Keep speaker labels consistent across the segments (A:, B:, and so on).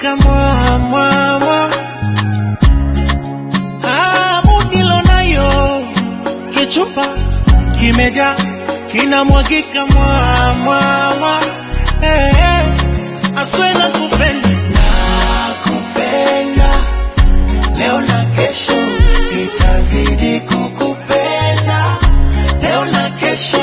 A: inamwagika mwa mwa mwa hamu nilonayo kichupa kimeja kinamwagika mwa mwa mwa hey, hey. aswe na kupenda nakupenda leo na kesho itazidi kukupenda leo na kesho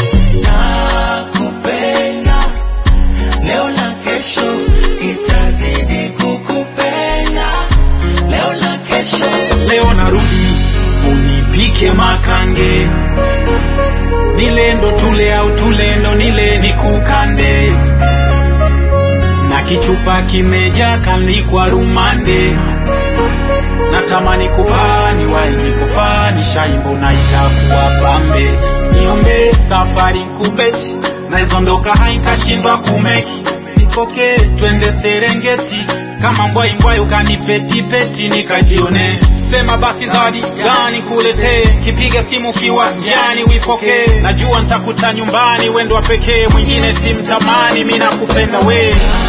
A: nakupenda leo na kesho itazidi kukupenda leo na kesho
B: leo narudi unipike makange nilendo tule au tulendo nile nikukande na kichupa kimeja kalikwa rumande natamani kupani wainikofani shaimbo na itakuwa pambe niombe safari kubeti naizondoka hainkashindwa kumeki nipokee twende serengeti kama mbwaimbwai ukanipetipeti nikajione sema basi zawadi gani kuletee kipiga simu kiwa njiani uipokee najua ntakuta nyumbani wendo wa pekee mwingine simtamani mi nakupenda wee